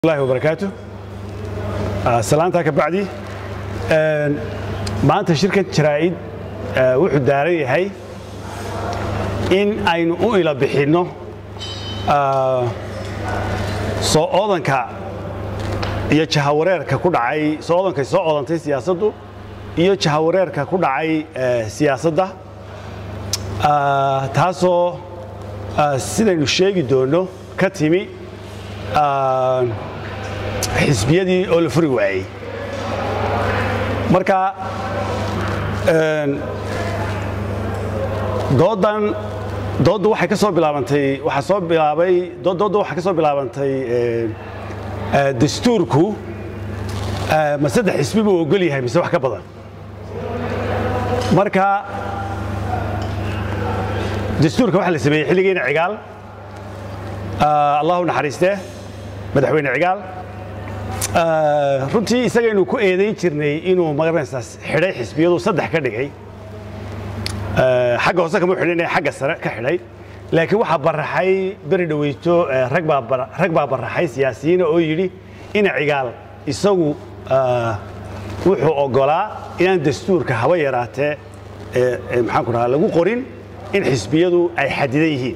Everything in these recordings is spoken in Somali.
الله وبركاته salaantaa ka bacdi maanta shirkan jaraa'id wuxuu daaran yahay in aynu u ila bixinno soo oodanka iyo jahawareerka ku dhacay soo oodankay soo oodantay siyaasaddu iyo jahawareerka ku dhacay siyaasadda taasoo sidaynu sheegi doonno ka timi xisbiyadii oo la furi waayey marka doodan doodda waxay ka soo bilaabantay waxaa soo bilaabay doodda waxay ka soo bilaabantay dastuurku ma saddex xisbi buu ogol yahay mise wax ka badan marka dastuurka waxaa la sameeyey xilligeena cigaal allahu naxariistee madaxweyne cigaal runtii isagaynu ku eedayn jirnay inuu magaranaysaas xidhay xisbiyadu saddex ka dhigay xagga hoose kama xidhin xagga sare ka xidhay laakiin waxaa baraxay beri dhaweyto rag baa baraxay siyaasiyiina oo yidhi ina cigaal isagu wuxuu oggolaa inaan dastuurka haba yaraatee maxaan ku dhahaa lagu qorin in xisbiyadu ay xadidan yihiin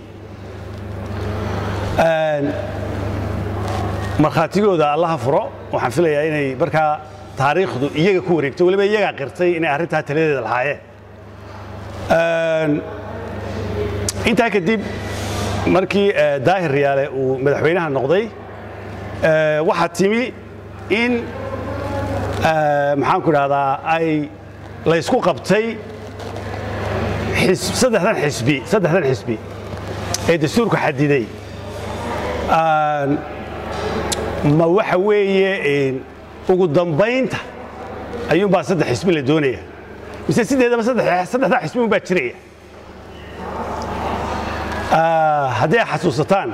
markhaatigooda allaha furo waxaan filayaa inay markaa taariikhdu iyaga ku wareegto weliba iyagaa qirtay inay arrintaa taladeeda lahaayeen intaa kadib markii daahir riyaale uu madaxweynaha noqday waxaa timi in maxaan ku dhahdaa ay laysku qabtay saddexdan xisbi saddexdan xisbi ee dastuurku xadiday ma waxa weeye ugu dambaynta ayuunbaa saddex xisbi la doonaya mise sideedaba saddexdaa xisbi un baa jiraya haddii ay xasuusataan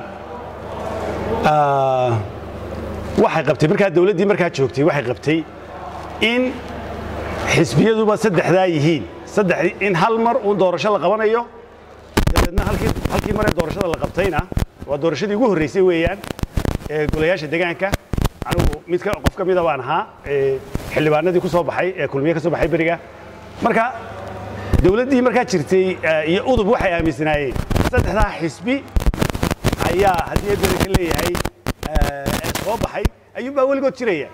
waxay qabtay markaa dawladdii markaa joogtay waxay qabtay in xisbiyaduba saddexdaa yihiin in hal mar uun doorasho la qabanayo dabeedna halkii maree doorashada la qabtayna waa doorashadii ugu horraysay weeyaan golayaasha degaanka anigu midka qof ka mida baan ahaa xildhibaanadii ku soo baxay ee kulmiye ka soo baxay beriga marka dawladdii markaa jirtay iyo udub waxay aaminsanaayeen saddexdaa xisbi ayaa haddii beri ka leeyahay ee soo baxay ayuunbaa weligood jiraya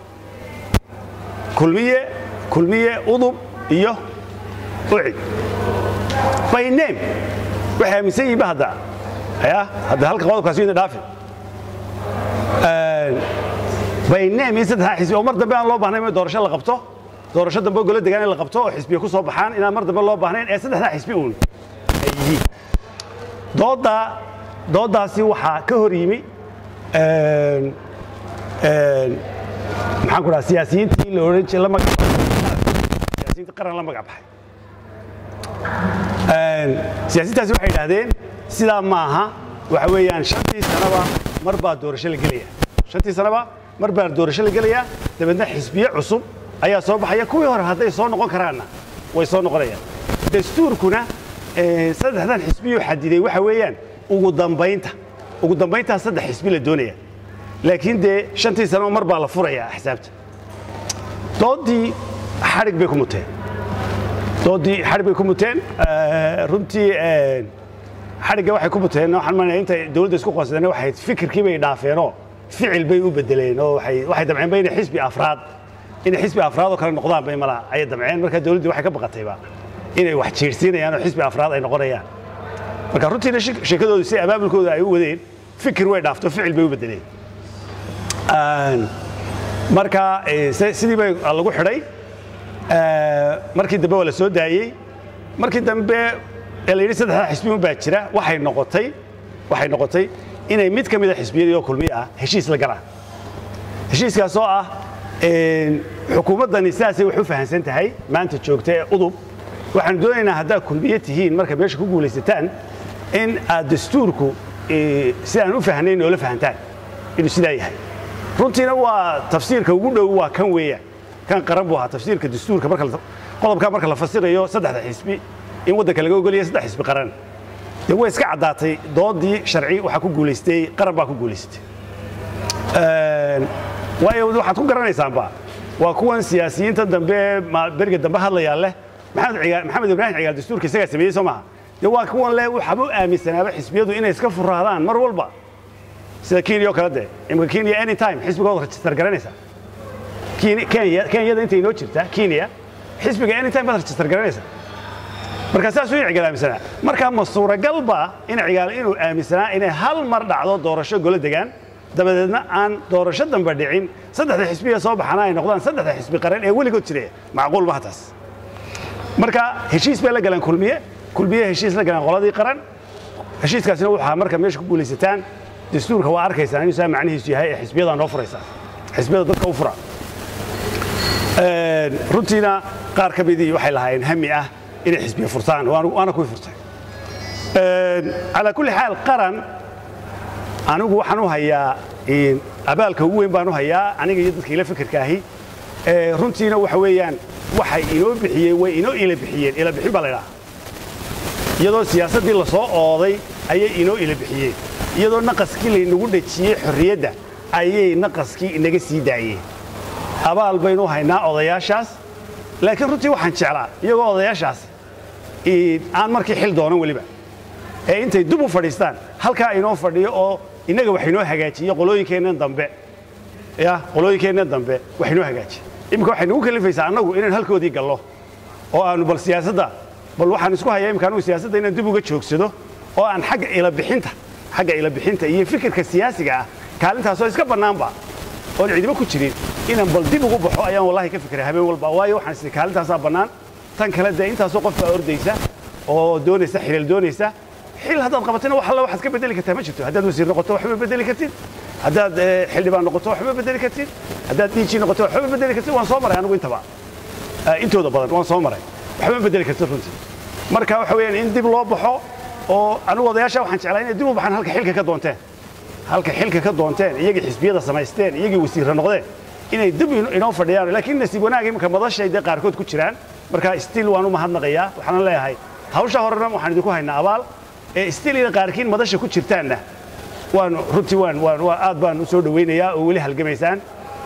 kulmiye kulmiye udub iyo ucid by name waxay aaminsan yihiin ba hadda ya hadda halka qodobkaasi ina dhaafi bayneem in saddexdaa xisbi oo mar dambe aan loo baahnayn in doorasho la qabto doorasho dambe oo golo degaan in la qabto oo xisbiya ku soo baxaan inaan mar dambe loo baahnayn ee saddexdaa xisbi uun ay yihiin doodda dooddaasi waxaa ka hor yimi maxaan ku dhaha siyaasiyiintii la odhan jiray la magac siyaasiyiinta qaran la magac baxay siyaasiyiintaasi waxay yidhaahdeen sidaa maaha waxa weeyaan shantii sanaba mar baa doorasho la gelaya shantii sanaba mar baa doorasho la gelayaa dabeedna xisbiye cusub ayaa soo baxaya kuwii hore hadday soo noqon karaanna way soo noqonayaan dastuurkuna saddexdan xisbiyuu xadiday waxa weeyaan ugu dambaynta ugu dambayntaa saddex xisbi la doonaya laakiin dee shantii sanaba mar baa la furayaa axsaabta dooddii xadhig bay ku muteen dooddii xadhig bay ku muteen runtii xadhigga waxay ku muteen waxaan maanaya intay dawladda isku qoonsadeen waxay fikirkii bay dhaafeenoo ficil bay u bedeleen oo waxay damceen ba inay xisbi afraad inay xisbi afraad oo kale noqdaan bay mala ayay damceen marka dawladdii waxay ka baqatayba inay wax jiirsiinayaan oo xisbi afraad ay noqonayaan marka runtiina sheekadooda si abaabulkooda ay u wadeen fikir way dhaafto ficil bay u bedeleen marka sidii bay lagu xidhay markii dambe waa la soo daayey markii dambe ee la yidhi saddexdaa xisbi un baa jira waxay noqotay waxay noqotay inay mid ka mida xisbiyadii oo kulmiye ah heshiis la galaan heshiiskaas oo ah xukuumaddani sidaasay wax u fahamsan tahay maanta joogta ee udub waxaanu doonaynaa haddaad kulmiye tihiin marka meesha ku guulaysataan in aad dastuurku sidaan u fahnayn noola fahantaan inuu sidaa yahay runtiina waa tafsiirka ugu dhow waa kan weeyaan kan qaran buu ahaa tafsiirka dastuurka qodobkaa marka la fasirayo saddexda xisbi in waddanka laga ogolaya saddex xisbi qaran dee way iska caddaatay doodii sharci waxaa ku guulaystay qaran baa ku guulaystay waayo waxaad ku garanaysaanba waa kuwan siyaasiyiinta dambe ee beriga dambe hadlayaa leh maxamed ibraahim cigaal dastuurka isagaa sameeyey soo maaha dee waa kuwan leh waxaaba u aaminsanaaba xisbiyadu inay iska furaadaan mar walba sida kenya oo kale dee imika kenya anytime xisbigooda rajistar garanaysa kenyada inta inoo jirta kenya xisbiga anytime baad rajistar garanaysa marka saasuu in cigaal aaminsanaa marka ma suuragal ba in cigaal inuu aaminsanaa inay hal mar dhacdo doorasho golo degaan dabadeedna aan doorasho dambe dhicin saddexda xisbiga soo baxana ay noqdaan saddexda xisbi qaran ee weligood jiraya macquul maha taas marka heshiis bay la galeen kulmiye kulmiye heshiis la galeen qoladii qaran heshiiskaasina waxaa marka meesha ku guulaysataan dastuurka waa arkaysaan inuu saa macnihiisu yahay ee xisbiyadaa noo furaysa xisbiyada dadka u fura runtiina qaar ka midii waxay lahaayeen hami ah inay xisbiya furtaan waana kuwii furtay calaa kulli xaal qaran anigu waxaan u hayaa abaalka ugu weyn baan u hayaa aniga iyo dadka ila fikirka ahi runtiina waxa weeyaan waxay inoo bixiyeen way inoo ila bixiyeen ila bixin baa la idhaha iyadoo siyaasaddii la soo ooday ayay inoo ila bixiyeen iyadoo naqaskii laynagu dhejiyey xorriyadda ayay naqaskii inaga sii daayeen abaal baynu haynaa odayaashaas laakiin runtii waxaan jeclaa iyagoo odayaashaas aan markii xil doonan weliba ee intay dub u fadhiistaan halkaa inoo fadhiyo oo innaga wax inoo hagaajiyo qolooyinkeennan dambe ya qolooyinkeennan dambe wax inoo hagaajiyo imika waxay nagu kalifaysaa annagu inaan halkoodii gallo oo aanu bal siyaasadda bal waxaan isku hayaa imika anugu siyaasadda inaan dib uga joogsado oo aan xagga ilabixinta xagga ilabixinta iyo fikirka siyaasiga ah kaalintaasoo iska bannaanba oon cidiba ku jirin inaan bal dib ugu baxo ayaan wallahi ka fikiray habeen walba waayo waxaan isii kaalintaasaa bannaan tan kale dee intaasoo qof baa ordaysa oo doonaysa xilal doonaysa xil haddaad qabatayna wax alla waxaad ka bedeli kartaa ma jirto haddaad wasiir noqoto waxba bedeli kartid haddaad xildhibaan noqoto waxba bedeli kartid haddaad diiji noqoto waxba bedeli kartid waan soo maray anigu intaba intooda badan waan soo maray waxba bedeli kartid runtii marka waxa weeyaan in dib loo baxo oo anigu odayaasha waxaan jeclaa inay dib u baxaan halka xilka ka doonteen halka xilka ka doonteen iyagii xisbiyada samaysteen iyagii wasiirra noqdeen inay dib inoo fadhiyaan laakiin nasiib wanaag imika madashay dee qaarkood ku jiraan marka stiil waan u mahadnaqayaa waxaana leeyahay hawsha horena waxaan idinku haynaa abaal ee stiil ina qaarkiin madasha ku jirtaanna waan runtii waan waan aad baan u soo dhawaynayaa oo weli halgamaysaan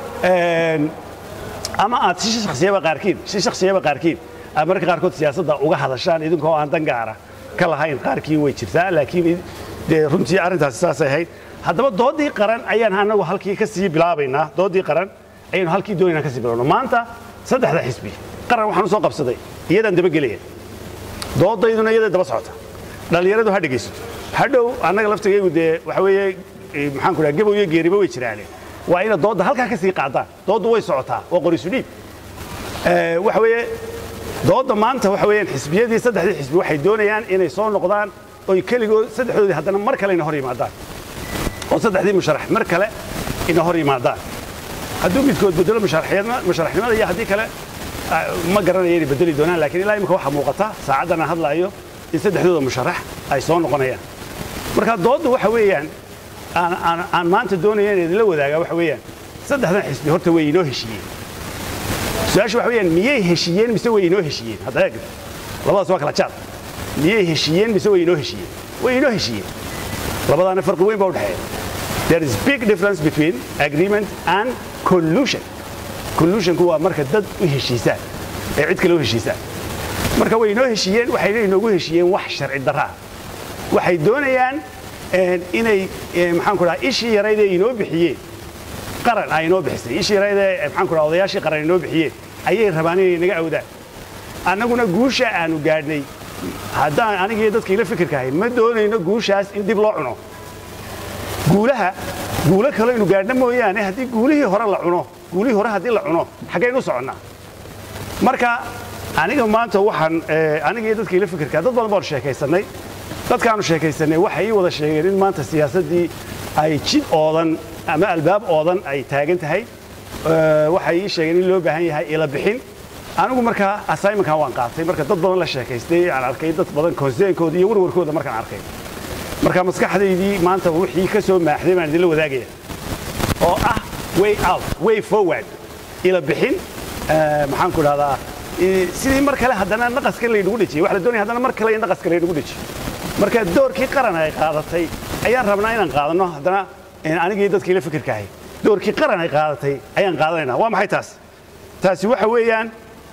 ama aad si shaksiyaba qaarkiin si shaksiyaba qaarkiin aad mararka qaarkood siyaasadda uga hadashaan idinkoo aan dan gaara ka lahayn qaarkiin way jirtaa laakiin dee runtii arrintaasi saasay ahayd haddaba doodii qaran ayaan anagu halkii ka sii bilaabaynaa doodii qaran ayaynu halkii doonaynaa ka sii bilowno maanta saddexda xisbi qaran waxaan u soo qabsaday iyadaan dabagelaya doodayduna iyaday daba socota dhallinyaradu ha dhegaysato hadhow annaga laftigaygu dee waxa weeye maxaan ku dhaha gabow iyo geeriba way jiraane waa ina doodda halkaa ka sii qaadaan dooddu way socotaa waa qorisu dhiib waxa weeye doodda maanta waxa weeyaan xisbiyadii saddexdii xisbi waxay doonayaan inay soo noqdaan oy keligood saddexdoodii haddana mar kale ina hor yimaadaan oo saddexdii musharax mar kale ina hor yimaadaan hadduu midkood bedelo musharaxnimada iyo haddii kale ma garanaya inay bedeli doonaan laakiin ilaa imika waxaa muuqata saacaddan aan hadlaayo in saddexdooda musharax ay soo noqonayaan marka doodda waxa weeyaan aan maanta doonaya in idinla wadaagaa waxa weeyaan saddexdan xisbi horta way inoo heshiiyeen su-aasha waxa weeyaan miyay heshiiyeen mise way inoo heshiiyeen hadda eeg labadaas waa kala jaad miyay heshiiyeen mise way inoo heshiiyeen way inoo heshiiyeen labadaana farqi weyn baa u dhexeeya there is big difference between agreement and collusion collusionku waa marka dad u heshiisaan ee cid kale u heshiisaan marka way inoo heshiiyeen waxayna inoogu heshiiyeen wax sharci darra ah waxay doonayaan inay maxaan ku dhaha ishii yarayd ee inoo bixiyeen qaran ay inoo bixisay ishii yarayd ee maxaan ku dhaha odayaashii qaran inoo bixiyeen ayay rabaan inay naga awdaan annaguna guusha aanu gaadhnay haddaan aniga iyo dadka ila fikirka ahayn ma doonayno guushaas in dib loo cuno guulaha guulo kale inu gaadhna mooyaane haddii guulihii hore la cuno guulihii hore haddii la cuno xaggaynu u soconnaa marka aniga maanta waxaan aniga iyo dadka ila fikirka dad badan baanu sheekaysannay dadkaanu sheekaysanay waxay ii wada sheegeen in maanta siyaasaddii ay jid oodan ama albaab oodan ay taagan tahay waxay ii sheegeen in loo baahan yahay ila bixin anigu markaa assignmentkan waan qaatay marka dad badan la sheekaystay aan arkay dad badan konseenkooda iyo warwarkooda markaan arkay marka maskaxdaydii maanta wixii ka soo maaxday baan idinla wadaagaya oo ah way out way forward ila bixin maxaan ku dhahdaa sidii mar kale haddana naqaska laynagu dhejiyey waxa la doonaya haddana mar kale in naqaska laynagu dhejiyo marka doorkii qaran ay qaadatay ayaan rabnaa inaan qaadanno haddana anigii dadkii la fikirka ahay doorkii qaran ay qaadatay ayaan qaadanaynaa waa maxay taas taasi waxa weeyaan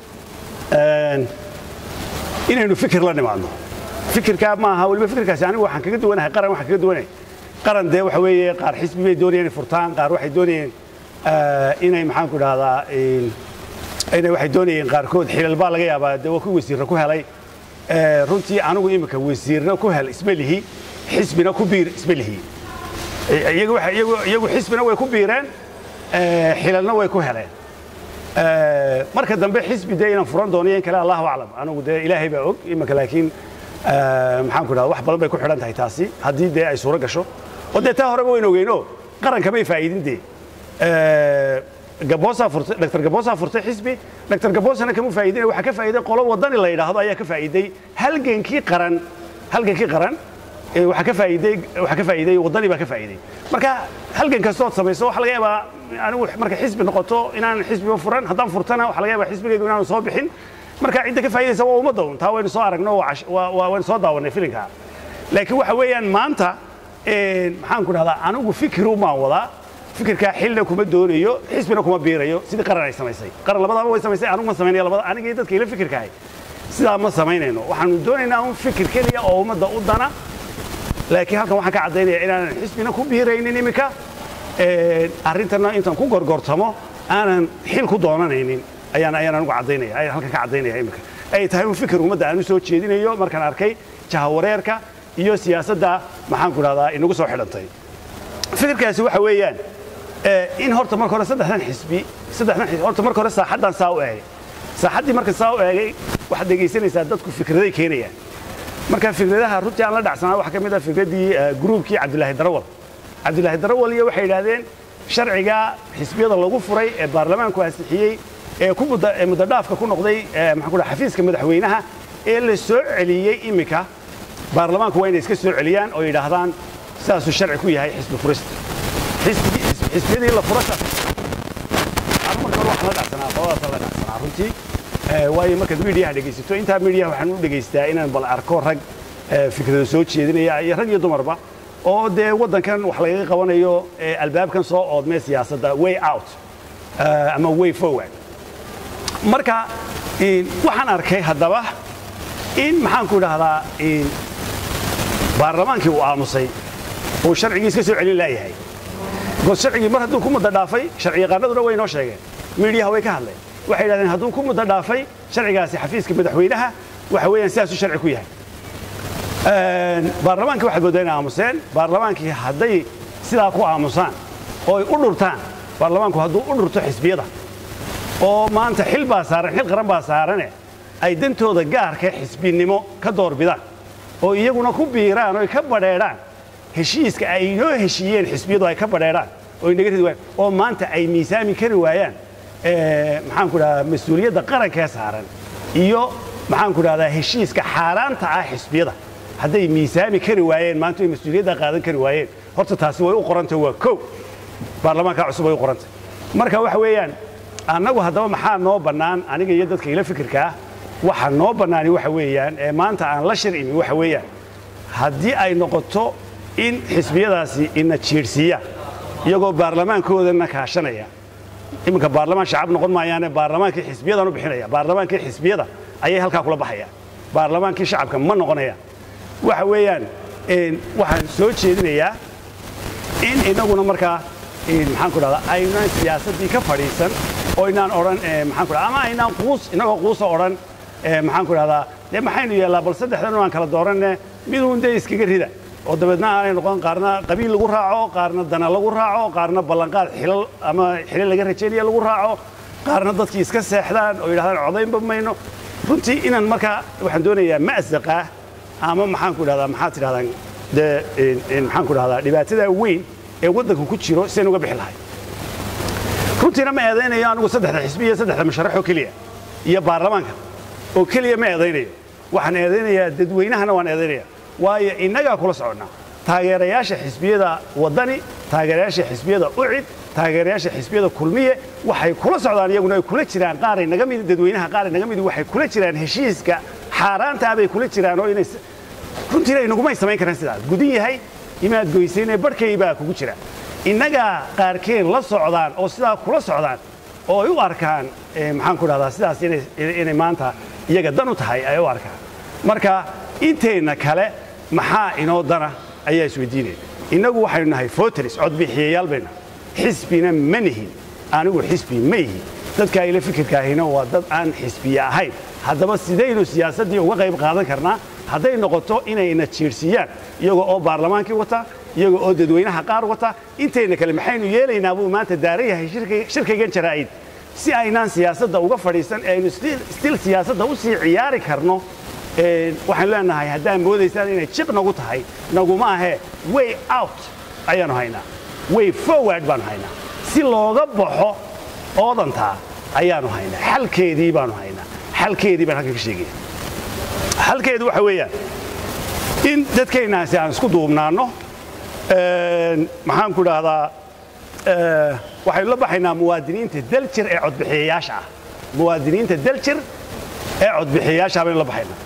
inaynu fikir la nimaadno fikirkaa ma aha weliba fikirkaasi anigu waxaan kaga duwanahay qaran waxaan kaga duwanahay qaran dee waxa weeye qaar xisbi bay doonayeen inay furtaan qaar waxay doonayeen inay maxaan ku dhahdaa inay waxay doonayeen qaarkood xilal baa laga yaabaa dee waa ku wasiirra ku helay runtii anigu imika wasiirna ku hel isma lihi xisbina ku biir isma lihi iyagu xisbina way ku biireen xilalna way ku heleen marka dambe xisbi dee inaan furan doono in kale allahu aclam anigu dee ilaahay baa og imika laakiin maxaan ku dhahda wax badan bay ku xidhan tahay taasi haddii dee ay suuro gasho oo dee taa horeba wayn ogeyno qaranka may faa'iidin dee gaboosaa furtay dr gaboosaa furtay xisbi dr gaboosana kama faa'iidin waxaa ka faa'iiday qolo wadani la yidhaahdo ayaa ka faa'iiday halgankii qaran halgankii qaran waxaa ka faa'iiday waxaa ka faa'iiday wadani baa ka faa'iiday marka halgan kastood samayso waxa laga yaabaa anigu marka xisbi noqoto inaan xisbiba furan haddaan furtana waxa laga yaabaa xisbigaygu inaanu soo bixin marka cidda ka faa'iidaysa waa ummadda un taa waynu soo aragno waynu soo daawannay filinka laakiin waxa weeyaan maanta maxaan ku dhahdaa anigu fikiru maan wadaa fikirkaa xilna kuma doonayo xisbina kuma biirayo sidii qaran ay samaysay qaran labadaba way samaysay anigu ma samaynaya labada aniga iyo dadka ila fikirkahay sidaa ma samaynayno waxaanu doonaynaa un fikir keliya oo ummadda u dana laakiin halkan waxaan ka caddaynaya inaanan xisbina ku biiraynin iminka arrintana intaan ku gorgortamo aanan xil ku doonanaynin ayaan ayaan anigu caddaynaya ayaan halkan ka caddaynaya iminka ay tahay un fikir ummadda aan u soo jeedinayo markaan arkay jahawareerka iyo siyaasadda maxaan ku dhahdaa inagu soo xidhantay fikirkaasi waxa weeyaan in horta marka hore saddexdan xisbi saddexdan xisbi horta marka hore saaxaddan saa u eegay saaxaddii marka saa u eegay waxaad dhegaysanaysaa dadku fikraday keenayaan marka fikradaha runtii aan la dhacsanaa waxaa ka mid ah fikraddii gruubkii cabdilaahi darawal cabdilaahi darawal iyo waxay yidhaahdeen sharciga xisbiyada lagu furay ee baarlamaanku ansixiyey ee ku muddodhaafka ku noqday maxaan ku dhaha xafiiska madaxweynaha ee la soo celiyey iminka baarlamaanku waa inay iska soo celiyaan oo yidhaahdaan sidaasuu sharci ku yahay xisbi furista xisbiyadii la furasha anu marka hore waxaan la dhacsanaa qoladaasaan la dhacsanaa runtii waayo markaad miidiyaha dhegaysato intaa miidiyaha waxaan u dhegaystaa inaan bal arko rag fikrada soo jeedinaya iyo rag iyo dumarba oo dee waddankan wax lagaga qabanayo albaabkan soo oodmee siyaasadda way out ama way forward marka waxaan arkay haddaba in maxaan ku dhahdaa baarlamaankii uu aamusay uu sharcigii iska soo celin laayahay because sharcigii mar hadduu ku muddo dhaafay sharci yaqaanaduna way noo sheegeen miidiyaha way ka hadleen waxay yidhahdeen hadduu ku muddo dhaafay sharcigaasi xafiiska madaxweynaha waxa weeyaan sidaasuu sharci ku yahay baarlamaankii waxaad mooddaa inay aamuseen baarlamaankii hadday sidaa ku aamusaan oo ay u dhurtaan baarlamaanku hadduu u dhurto xisbiyada oo maanta xil baa saaran xil qaran baa saarane ay dantooda gaarka xisbinimo ka doorbidaan oo iyaguna ku biiraan oo ay ka badheedhaan heshiiska ay inoo heshiiyeen xisbiyadu ay ka badheedhaan oo inaga ridi waayaan oo maanta ay miisaami kari waayaan maxaan ku dhahdaa mas-uuliyadda qarankee saaran iyo maxaan ku dhahdaa heshiiska xaaraanta ah xisbiyada hadday miisaami kari waayeen maanta ay mas-uuliyadda qaadan kari waayeen horta taasi way u qorantay waa kow baarlamaanka cusub way u qorantay marka waxa weeyaan annagu haddaba maxaa noo bannaan aniga iyo dadka ila fikirka ah waxa noo bannaani waxa weeyaan ee maanta aan la shir imi waxa weeyaan haddii ay noqoto in xisbiyadaasi ina jiirhsiiyaan iyagoo baarlamaankoodana kaashanaya iminka baarlamaan shacab noqon maayaane baarlamaankii xisbiyadan u bixinaya baarlamaankii xisbiyada ayay halkaa kula baxayaan baarlamaankii shacabka ma noqonayaan waxa weeyaan waxaan soo jeedinayaa in inaguna markaa maxaan ku dhahdaa aynaan siyaasaddii ka fadhiisan oo inaan odhan maxaan ku dhahdaa ama aynaan quus inagoo quusa odhan maxaan ku dhahdaa dee maxaynu yeellaa bal saddexdan aan kala dooranne miduun dee iskaga rida oo dabeedna aanay noqon qaarna qabiil lagu raaco qaarna dana lagu raaco qaarna ballanqaad xilal ama xilal laga rajaynaya lagu raaco qaarna dadkii iska seexdaan oo yidhahdaan codaynba mayno runtii inaan markaa waxaan doonayaa ma'saqah ama maxaan ku dhahdaa maxaad tidhahdaan dee maxaan ku dhahdaa dhibaatada weyn ee waddanka ku jiro sidayn uga bixi lahay runtiina ma eedaynayo anigu saddexda xisbi iyo saddexda musharax oo keliya iyo baarlamaanka oo keliya ma eedaynayo waxaan eedaynayaa dadweynahana waan eedaynaya waayo innagaa kula soconnaa taageerayaasha xisbiyada waddani taageerayaasha xisbiyada ucid taageerayaasha xisbiyada kulmiye waxay kula socdaan iyaguna ay kula jiraan qaaray naga mid dadweynaha qaaray naga mid waxay kula jiraan heshiiska xaaraanta ah bay kula jiraan oo inay runtiina inagumay samayn karaan sidaas gudin yahay imaad goysayne barhkay baa kugu jira innagaa qaarkeen la socdaan oo sidaa kula socdaan oo ay u arkaan maxaan ku dhahdaa sidaas inay maanta iyaga dan u tahay ay u arkaan marka inteenna kale maxaa inoo dana ayaa isweydiinaya innagu waxaynu nahay foteris codbixiyayaal bayna xisbina ma nihin anigu xisbi ma ihi dadka ayla fikirkaahina waa dad aan xisbiye ahayn haddaba sidaynu siyaasaddii uga qayb qaadan karnaa hadday noqoto inayna jiirsiiyaan iyagoo oo baarlamaankii wata iyagoo oo dadweynaha qaar wata intayna kale maxaynu yeelaynaa buu maanta daaran yahay shirkaygan jaraa'id si aynaan siyaasadda uga fadhiisan ee aynu stil siyaasadda u sii ciyaari karno waxaan leenahay haddaan moodaysaan inay jiq nagu tahay naguma ahee way out ayaanu haynaa way forward baanu haynaa si looga baxo oodantaa ayaanu haynaa xalkeedii baanu haynaa xalkeedii baan halkan ka sheegaya xalkeedu waxa weeyaan in dadkaynaasi aan isku duubnaanno maxaan ku dhahdaa waxaynu la baxaynaa muwaadiniinta daljir ee codbixiyayaasha ah muwaadiniinta daljir ee codbixiyayaasha baynu la baxaynaa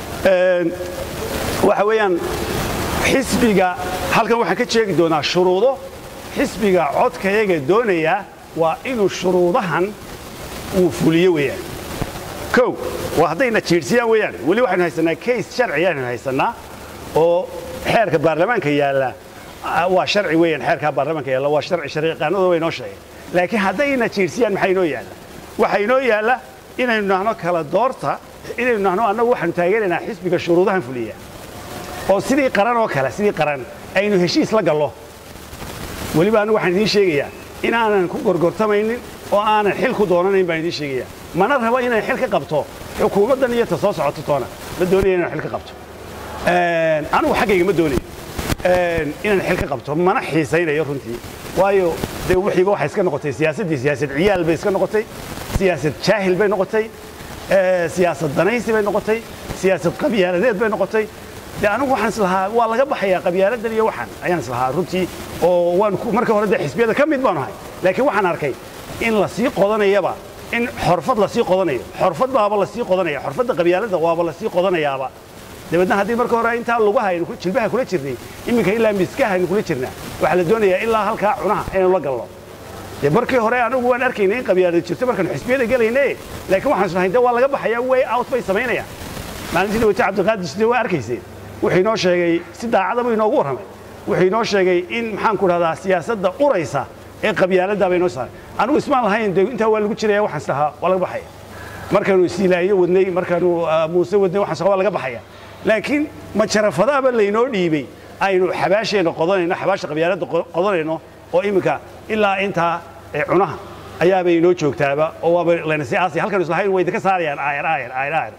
waxa weeyaan xisbiga halkan waxaan ka sheegi doonaa shuruudo xisbiga codkayaga doonaya waa inuu shuruudahan uu fuliyo weeyaan kow waa haddayna jiirsiyaan weeyaan weli waxaynu haysanaa kays sharci ayaynu haysannaa oo xeerka baarlamaanka yaalla waa sharci weeyaan xeerkaa baarlamaanka yaalla waa sharci shariiqaanadu way noo sheegeen laakiin haddayna jiirsiyaan maxaa inoo yaalla waxaa inoo yaalla inaynu nahno kala doorta inaynu nahno annagu waxaanu taageeraynaa xisbiga shuruudahan fuliya oo sidii qaran oo kale sidii qaran aynu heshiis la gallo weliba anigu waxaan idiin sheegayaa in aanan ku gorgortamaynin oo aanan xil ku doonanayn baan idiin sheegayaa mana rabo inaan xil ka qabto xukuumaddan iyo ta soo socoto toona ma doonaya inaan xil ka qabto anigu xaggayga ma doonayo inaan xil ka qabto mana xiisaynayo runtii waayo dee wixiiba waxay iska noqotay siyaasaddii siyaasad ciyaal bay iska noqotay siyaasad jaahil bay noqotay siyaasad danaysi bay noqotay siyaasad qabyaaladeed bay noqotay de anigu waxaan islahaa waa laga baxayaa qabyaaladan iyo waxaan ayaan islahaa runtii oo waan marka hore dee xisbiyada ka mid baanu ahay laakiin waxaan arkay in la sii qodanayaba in xorfad la sii qodanayo xorfad baaba la sii qodanaya xorfadda qabyaalada waaba la sii qodanayaaba dabeedna haddii marka hore intaa lugaha aynu jilbaha kula jirnay iminka ilaa miskaha aynu kula jirnaa waxaa la doonayaa ilaa halkaa cunaha inaynu la galno dee markii hore anigu waan arkaynay in qabyaalada jirto markaanu xisbiyada gelayne laakiin waxaan islahay de waa laga baxayaa way out bay samaynayaan maalintii dhawata cabdiqaadir side waa arkayseen wuxuu inoo sheegay si daacada buu inoogu warramay wuxuu inoo sheegay in maxaan ku dhahdaa siyaasadda uraysa ee qabyaaladda bay inoo saaray anigu ismaan lahayn de intaa waa lagu jiraya waxaan islahaa waa laga baxaya markaanu isiilaayo wadnay markaanu muuse wadnay waxaan islahaa waa laga baxaya laakiin ma jarafadaaba laynoo dhiibay aynu xabaasheenna qodanayno xabaasha qabyaaladda qodanayno oo iminka ilaa intaa cunaha ayaabay inoo joogtaaba oo waaba layna sii aasaya halkanu islahayn way idinka saarayaan aayar aayar aayar aayar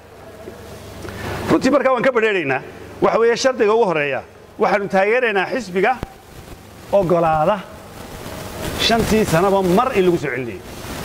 runtii markaa waan ka badheeraynaa waxa weeye shardiga ugu horeeya waxaanu taageeraynaa xisbiga ogolaada shantii sanaba mar in lagu soo celinayo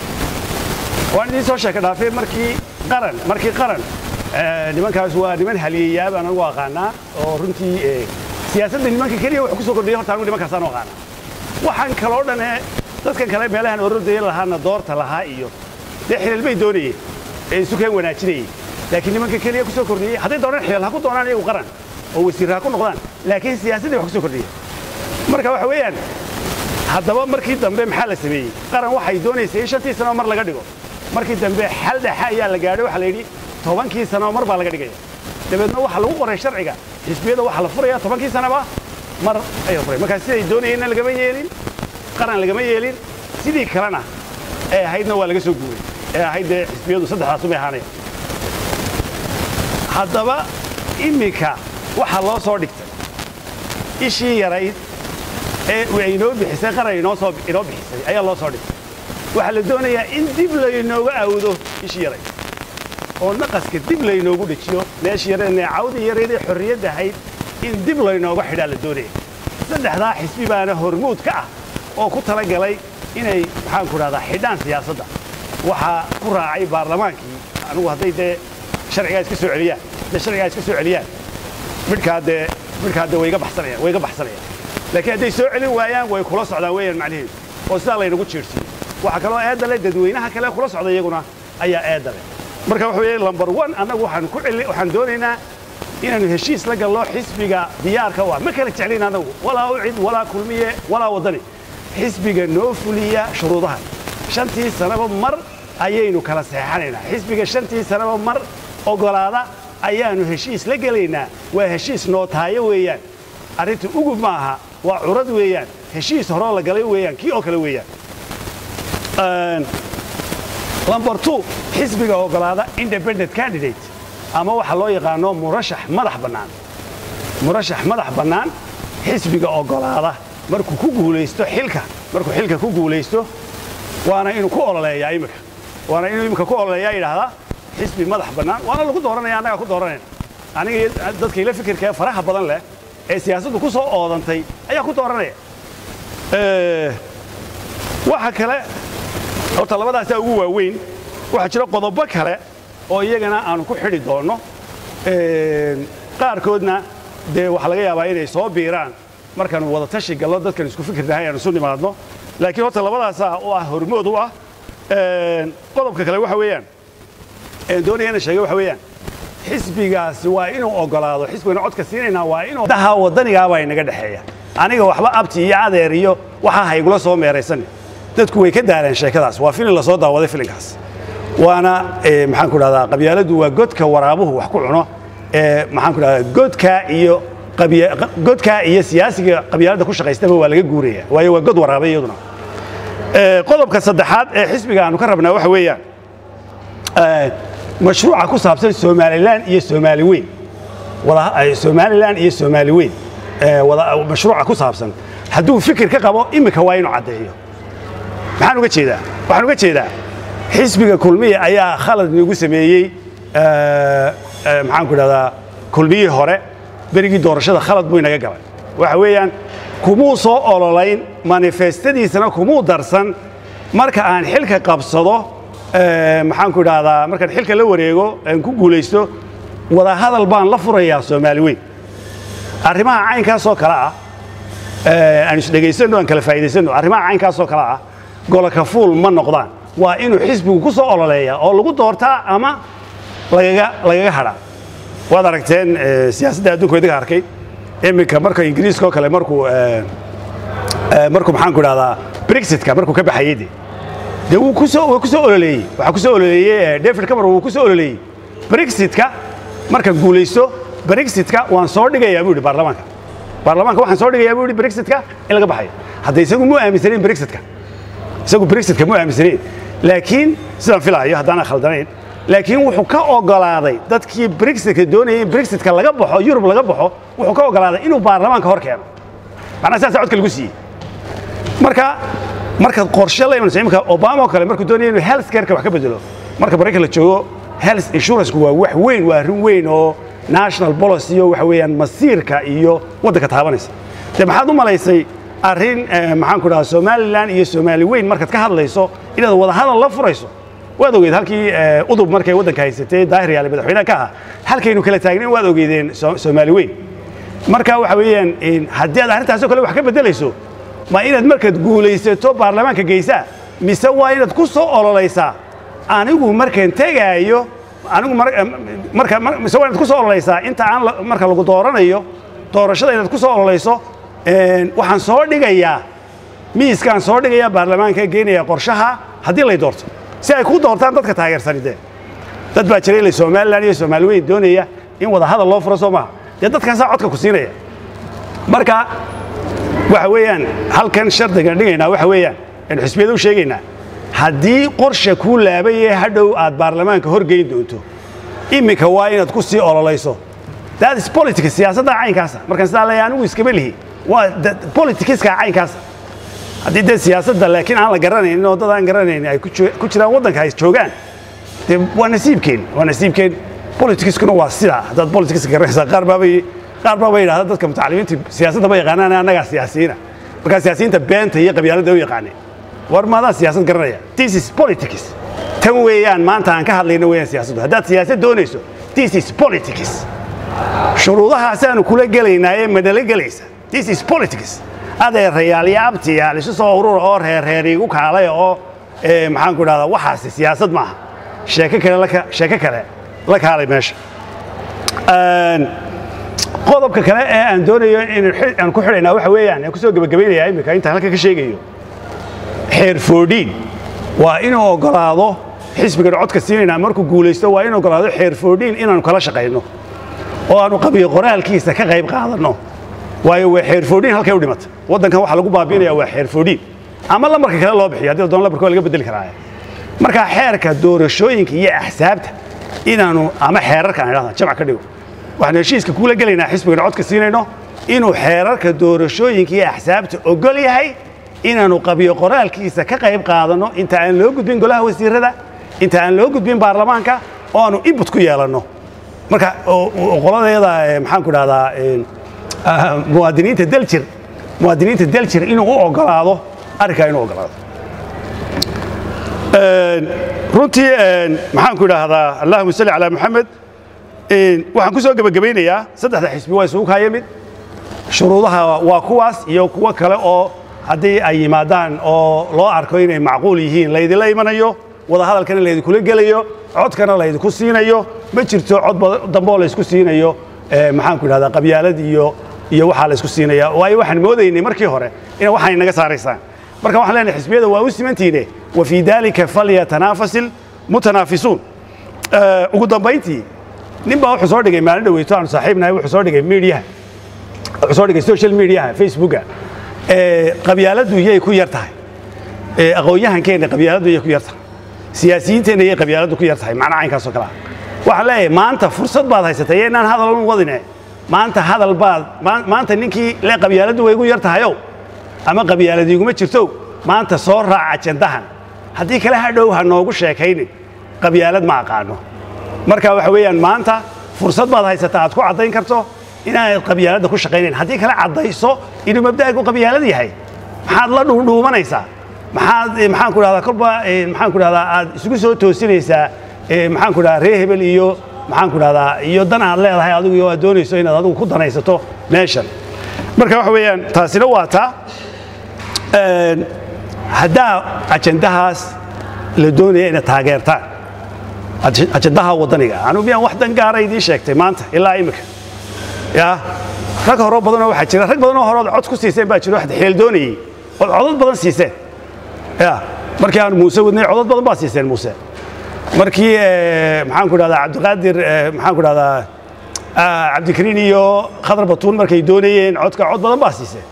waan idiin soo sheeka dhaafay markii qaran markii qaran nimankaas waa niman haliyayaa baan anigu aqaanaa oo runtii siyaasadda nimanka keliya wax ku soo kordhiyay horta anigu nimankaasaan u aqaanaa waxaan kaloo dhan ee dadkan kale meelahan orodaya lahaana doorta lahaa iyo dee xilal bay doonayeen ee isu keen wanaajinayay laakiin nimanka keliya ku soo kordhiyey hadday doonaan xilal ha ku doonaan iyagu qaran oo wasiir ha ku noqdaan laakiin siyaasaddii wax ku soo kordhiyeen marka waxa weeyaan haddaba markii dambe maxaa la sameeyey qaran waxay doonaysay in shantii sanoo mar laga dhigo markii dambe xal dhexe ayaa la gaadhay waxaa la yidhi tobankii sanoo mar baa laga dhigaya dabeedna waxaa lagu qoray sharciga xisbiyada waxaa la furaya tobankii sanaba mar ayaa furay markaa siday doonayeenna lagama yeelin qaran lagama yeelin sidii kalena ee ahaydna waa laga soo guuray ee ahayd dee xisbiyadu saddexdaasu bay ahaanaya haddaba iminka waxaa loo soo dhigtay ishii yarayd ee ay inoo bixisay qaran inoo soo inoo bixisay ayaa loo soo dhigtay waxaa la doonayaa in dib laynooga awdo ishii yarayd oo naqaska dib laynoogu dhejiyo meeshii yareed neecawdii yareed ee xorriyadda ahayd in dib laynooga xidhaa la doonaya saddexdaa xisbi baana hormuud ka ah oo ku tala galay inay maxaan ku dhahdaa xidhaan siyaasadda waxaa ku raacay baarlamaankii anigu hadday dee sharcigaa iska soo celiyaan hadday sharcigaa iska soo celiyaan midhkaa dee midhkaa dee way iga baxsanayaan way iga baxsanayaan laakiin hadday soo celin waayaan way kula socdaan weeyaan macnaheedu oo sidaa laynagu jiirsiiyo waxaa kaloo eedda leh dadweynaha kale kula socda iyaguna ayaa eedda leh marka waxa weeye lambar one annagu waxaan ku celi waxaan doonaynaa inaanu heshiis la gallo xisbiga diyaarka u ah ma kala jeclin annagu walaa ucid walaa kulmiye walaa waddani xisbiga noo fuliya shuruudaha shantii sanaba mar ayaynu kala seexanaynaa xisbiga shantii sanaba mar ogolaada ayaannu heshiis la gelaynaa waa heshiis nootaayo weeyaan arrinta ugub ma aha waa curad weeyaan heshiis horoo la galay weeyaan kii oo kale weeyaan lambar two xisbiga ogolaada independent candidate ama waxa loo yaqaano murashax madax bannaan murashax madax bannaan xisbiga ogolaada markuu ku guulaysto xilka markuu xilka ku guulaysto waana inuu ku ololeeyaa imika waana inuu imika ku ololeeyaa yidhaahdaa xisbi madax bannaan waana lagu dooranaya annagaa ku dooranayna aniga dadka ila fikirka ee faraha badan leh ee siyaasaddu ku soo oodantay ayaa ku dooranaya waxa kale horta labadaasaa ugu waaweyn waxaa jira qodobo kale oo iyagana aanu ku xidhi doonno qaarkoodna dee waxaa laga yaabaa inay soo biiraan markaanu wada tashi gallo dadkan isku fikirnahay aanu isu nimaadno laakiin horta labadaasaa u ah hormood u ah qodobka kale waxa weeyaan doonaya ina sheega waxa weeyaan xisbigaasi waa inuu ogolaado xisbigana codka siinaynaa waa inuu daha waddanigaabaa inaga dhexeeya aniga waxba abti iyo adeer iyo waxaa haygula soo meeraysan dadku way ka daaleen sheekadaas waa filin lasoo daawaday filinkaas waana maxaan ku dhahdaa qabyaaladdu waa godka waraabuhu wax ku cuno maxaan ku dhahdaa godka iyo godka iyo siyaasiga qabyaaladda ku shaqaystaba waa laga guuraya waayo waa god waraabe iyaduna qodobka saddexaad ee xisbiga aanu ka rabnaa waxa weeyaan mashruuca ku saabsan somalilan iyo soomaali weyn somalilan iyo soomaali weyn mashruuca ku saabsan hadduu fikir ka qabo imika waa inuu caddeeyo maxaan uga jeedaa waxaan uga jeedaa xisbiga kulmiya ayaa khalad nagu sameeyey maxaan ku dhahdaa kulmiyihii hore berigii doorashada khalad buu inaga galay waxa weeyaan kumuu soo ololayn manifestadiisana kumuu darsan marka aan xilka qabsado maxaan ku idhaahdaa markaan xilka la wareego aan ku guulaysto wadahadal baan la furayaa soomaali weyn arrimaha caynkaasoo kale ah aan isdhegaysanno aan kala faa'iidaysanno arrimaha caynkaasoo kale ah goloka fuul ma noqdaan waa inuu xisbigu ku soo ololeeyaa oo lagu doortaa ama lagaga lagaga hadhaa waad aragteen siyaasadda adduunka idiga arkay iminka marka ingiriiska oo kale markuu markuu maxaan ku idhahdaa brexitka markuu ka baxayey de dee wuu ku soo waa ku soo ololeeyey waxaa ku soo ololeeyey david cameron wuu ku soo ololeeyey brexitka marka guulaysto brexitka waan soo dhigayaa buu yidhi baarlamaanka baarlamaanka waxaan soo dhigayaa buu yidhi brexitka in laga baxayo hadda isagu mu aaminsanayn brexitka isagu brexitka mu aaminsanayn laakiin sidaan filaayo haddaan khaldanayn laakiin wuxuu ka ogolaaday dadkii brexitka doonayay in brexitka laga baxo yurub laga baxo wuxuu ka ogolaaday inuu baarlamaanka hor keeno macnaha sidaasa codka lagu siiyey marka markaad qorshe la imanayso imika obama oo kale markuu doonaya inuu health careka wax ka bedelo marka maraykan la joogo health insuranceku waa wax weyn waa arrin weyn oo national policy iyo waxa weeyaan masiirka iyo waddanka taabanaysa dee maxaad u malaysay arrin maxaan ku dhahaa somalilan iyo soomaali weyn markaad ka hadlayso inaad wadahadal la furayso waad ogeed halkii udub markay waddanka haysatay daahir yaale madaxweynaha ka ahaa halkaynu kala taagnayn waad ogeedeen soomaali weyn marka waxa weeyaan haddii aad arrintaasoo kale wax ka beddelayso ma inaad markaad guulaysato baarlamaanka geysaa mise waa inaad ku soo ololaysaa anigu markaan tegaayo anigu marka mise waa inaad ku soo ololaysaa inta aan marka lagu dooranayo doorashada inaad ku soo ololayso waxaan soo dhigayaa miiskaan soo dhigayaa baarlamaanka geenaya qorshaha haddii lay doorto si ay ku doortaan dadka taageersani dee dad baa jira ilay somalilan iyo soomaali weyn doonaya in wada hadal loo furo soo maaha dee dadkaasaa codka ku siinaya marka waxa weeyaan halkan shardigan dhigaynaa waxa weeyaan aynu xisbiyada u sheegaynaa haddii qorsha kuu laabayee hadhow aad baarlamaanka horgeyn doonto iminka waa inaad ku sii ololayso that is politics siyaasadda caynkaasa markaan sidaa leeyahay anigu iskama lihi waa politicska caynkaasa haddii dee siyaasadda laakiin aan la garanaynin oo dad aan garanaynin ay ku jiraan waddanka ay joogaan dee waa nasiibkeen waa nasiibkeen politicskuna waa sidaa haddaad politicska garanaysaa qaar baabay qaar baaba yidhahda dadka mutacalimiinta siyaasadda ma yaqaanaan annagaa siyaasiyiina markaa siyaasiyiinta beenta iyo qabyaaladda u yaqaaneen war maadaan siyaasad garanaya this is politics tan weeyaan maanta aan ka hadlayno weeyaan siyaasaddu haddaad siyaasad doonayso this is politics shuruudahaasaanu kula gelaynaa ee madala gelaysa this is politics adeerayaal iyo abtiyaal isu soo urura oo reerreer igu kaalay oo maxaan ku idhahdaa waxaasi siyaasad maaha sheeko kale sheeko kale la kaalay meesha qodobka kale ee aan doonayo aan ku xidhaynaa waxa weeyaan aan ku soo gebagabaynayaa iminka intaan halkan ka sheegayo xeer foodhiin waa inuu ogolaado xisbigan codka siinayna markuu guulaysto waa inuu ogolaado xeer foodhiin inaanu kala shaqayno oo aanu qabiyo qoraalkiisa ka qayb qaadanno waayo waa xeer foodhiin halkay u dhimata waddankan waxaa lagu baabiinaya waa xeer foodhiin ama lambarka kale loo bixiyo haddii la doono lambarka waa laga bedeli karaa markaa xeerka doorashooyinka iyo axsaabta inaanu ama xeerarka aan idhahda jamc ka dhigo waxaanu heshiiska kula gelaynaa xisbigan codka siinayno inuu xeerarka doorashooyinka iyo axsaabta ogol yahay inaanu qabiyo qoraalkiisa ka qayb qaadanno inta aan loo gudbin golaha wasiirada inta aan loo gudbin baarlamaanka oo aanu input ku yeelanno marka qoladeeda maxaan ku dhahdaa muwaadiniinta daljir muwaadiniinta daljir inuu u ogolaado arrinkaa inuu ogolaado runtii maxaan ku idhaahdaa allahuma salli calaa maxamed waxaan ku soo gebagabaynayaa saddexda xisbi waa isugu kaa yimid shuruudaha waa kuwaas iyo kuwo kale oo haddii ay yimaadaan oo loo arko inay macquul yihiin laydinla imanayo wadahadalkana laydinkula gelayo codkana laydinku siinayo ma jirto cod dambeoo laysku siinayo maxaan ku idhahdaa qabyaalad iyo iyo waxaa laysku siinaya waayo waxaan moodaynay markii hore ina waxay naga saaraysaan marka waxaan leenahay xisbiyada waa u simantiine wa fii dalika falyatanaafasil mutanaafisuun ugu dambayntii nin baa wuxuu soo dhigay maalin dhaweyto aanu saaxiibnahay wuxuu soo dhigay miidiyaha wuxuu soo dhigay social mediaha facebooka qabyaaladdu yay ku yar tahay aqoon-yahankeenna qabyaaladdu yay ku yar tahay siyaasiyiinteenna yay qabyaaladdu ku yar tahay macna caynkaasoo kale ah waxaan leeyahay maanta fursad baad haysatay iyo inaan hadal u wadine maanta hadal baad maanta ninkii le qabyaaladdu way igu yar tahayow ama qabyaalad iguma jirto maanta soo raac ajandahan haddii kale hadhow ha noogu sheekaynin qabyaalad ma aqaano marka waxa weeyaan maanta fursad baad haysataa aad ku caddayn karto inaanad qabyaaladda ku shaqaynayn haddii kale caddayso inuu mabda'agu qabyaalad yahay maxaad la dhuudhuumanaysaa maxaad maxaan ku dhahdaa kolba maxaan ku dhahdaa aad isugu soo toosinaysaa maxaan ku dhahdaa reer hebel iyo maxaan ku dhahdaa iyo dan aad leedahay adigu iyo aad doonayso inaad adigu ku danaysato meeshan marka waxa weeyaan taasina waa taa haddaa ajandahaas la doonaya inaad taageertaan ajandaha waddaniga anu miyaan wax dan gaara idiin sheegtay maanta ilaa imika ya rag horoo badanoo waxaa jira rag badanoo horood cod ku siiseen baa jiro xeel doonayey ood codad badan siiseen ya markii aan muuse wadnay codad badan baa siiseen muuse markii maxaan ku dhahdaa cabdiqaadir maxaan ku dhahdaa cabdikariin iyo khadar batuun markay doonayeen codka cod badan baa siiseen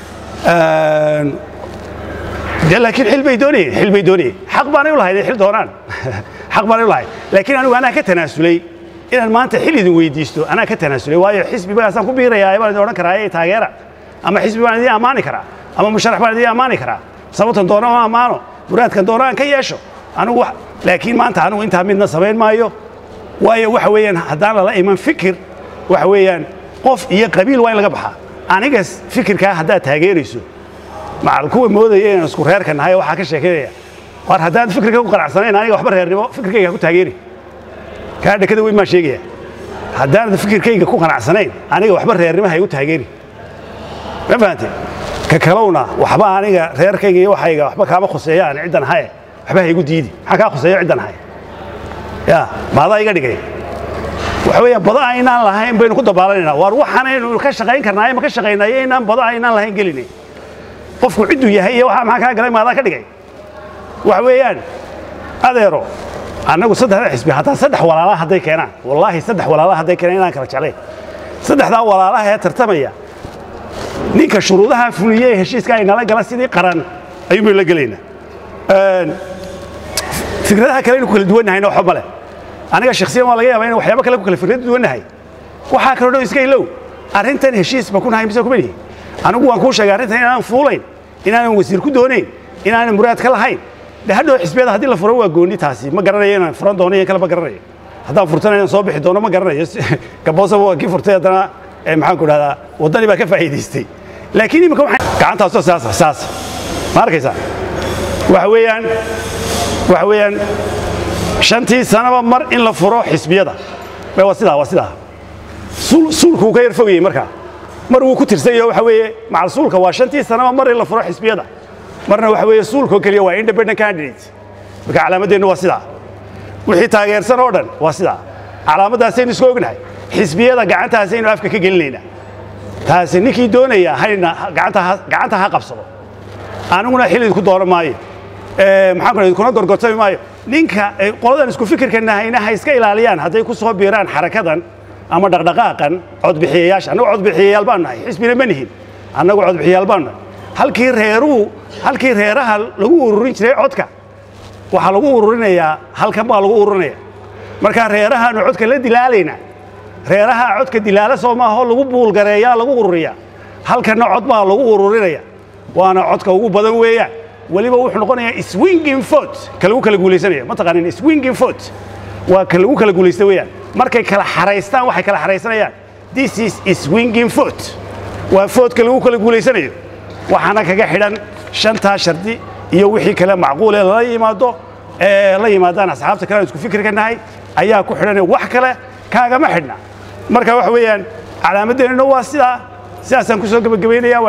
de laakiin xil bay doonayeen xil bay doonayeen xaq baanay u lahayd xil doonaan xaq baanay u lahayd laakiin anigu anaa ka tanaasulay inaan maanta xil idin weydiisto anaa ka tanaasulay waayo xisbi bagaasaan ku biirayaa baan idin odhan karaa ee taageera ama xisbi baan idin ammaani karaa ama musharax baan idin ammaani karaa sababtan doona oo ammaano muraadkan doona aan ka yeesho anigu laakiin maanta anigu intaa midna samayn maayo waayo waxa weeyaan haddaan lala iman fikir waxa weeyaan qof iyo qabiil waa in laga baxaa anigas fikirkaa haddaad taageerayso macal kuwa moodaya inaan isku reerka nahay waxaa ka sheekeynaya war haddaan fikirka ku qanacsanayn aniga waxba reernimo fikirkayga ku taageeri kaa dhekada weyn maa sheegaya haddaanad fikirkayga ku qanacsanayn aniga waxba reernimo ha igu taageeri ma fahante ka kalowna waxba aniga reerkayga iyo waxayga waxba kaama khuseeyaan ciddan haye waxba ha igu diidi maxaa kaa khuseeyo ciddan haye ya maadaa iga dhigay waxa weeyaan bado aynaan lahayn baynu ku dabaalanaynaa waar waxaanaynu ka shaqayn karnaaye ma ka shaqaynayo inaan bado aynaan lahayn gelinay qofku cidduu yahay iyo waxa maxaa kaa galay maadaa ka dhigay waxa weeyaan adeero annagu saddexda xisbi hataa saddex walaala hadday keenaan wallaahi saddex walaala hadday keenaan inaan kala jeclayn saddexdaa walaalaha ee tartamaya ninka shuruudaha fuliyey heshiiska ay nala gala sidii qaran ayuunbaynu la gelaynaa fikradaha kale inu ku kala duwannahayna waxba male aniga shakhsiyan waa laga yaabaa inu waxyaabo kale ku kala fikrad duwannahay waxaa kaloo dhow iska ilow arrintan heshiis ma ku nahay mise kuma nihi anigu waan kuu sheegay arrintan inaanan fuulayn inaanan wasiir ku doonayn inaanan muraad ka lahayn de hadhow xisbiyada haddii la furo waa gooni taasi ma garanayo inaan furan doono iyo kale ma garanayo haddaan furtana inaan soo bixi doono ma garanayo gaboosaba waa kii furtay haddana maxaan ku dhahdaa waddani baa ka faa'iidaystay laakiin imika waxaan gacantaasoo saasa saasa ma arkaysaa waxa weeyaan waxa weeyaan shantii sanaba mar in la furo xisbiyada waa sidaa waa sidaa suulku wuu ka yar fogayey markaa mar wuu ku tirsanyaho waxa weeye macal suulka waa shantii sanaba mar in la furo xisbiyada marna waxa weeye suulkoo keliya waa independent candidate marka calaamadeennu waa sidaa wixii taageersan oo dhan waa sidaa calaamaddaasaynu isku ognahay xisbiyada gacantaasaynu afka ka gelinaynaa taasi ninkii doonaya hayna gacanta ha qabsado aniguna xil idinku dooran maayo maxaan ku idinkuna gorgortami maayo ninka qoladan isku fikirka nahayna ha iska ilaaliyaan hadday ku soo biiraan xarakadan ama dhaqdhaqaaqan codbixiyayaasha annagu codbixiyayaal baan nahay xisbina ma nihin annagu codbixiyayaal baan nahay halkii reeruhu halkii reeraha lagu ururin jiray codka waxaa lagu ururinayaa halkan baa lagu ururinaya markaa reerahaanu codka la dilaalayna reeraha codka dilaala soo maaho lagu buulgareeyaa lagu ururiyaa halkanna cod baa lagu ururinaya waana codka ugu badan weeyaan weliba wuxuu noqonayaa swinging vote ka lagu kala guulaysanaya ma taqaanin swinging vote waa ka lagu kala guulaysta weeyaan markay kala xaraystaan waxay kala xaraysanayaan this is swinging vote waa vote-ka lagu kala guulaysanayo waxaana kaga xidhan shantaa shardi iyo wixii kale macquulee lala yimaado ee la yimaadaan asxaabta kale aan isku fikirka nahay ayaa ku xidhan wax kale kaagama xidhna marka waxa weeyaan calaamadeennuna waa sidaa sidaasaan ku soo gebagabaynaya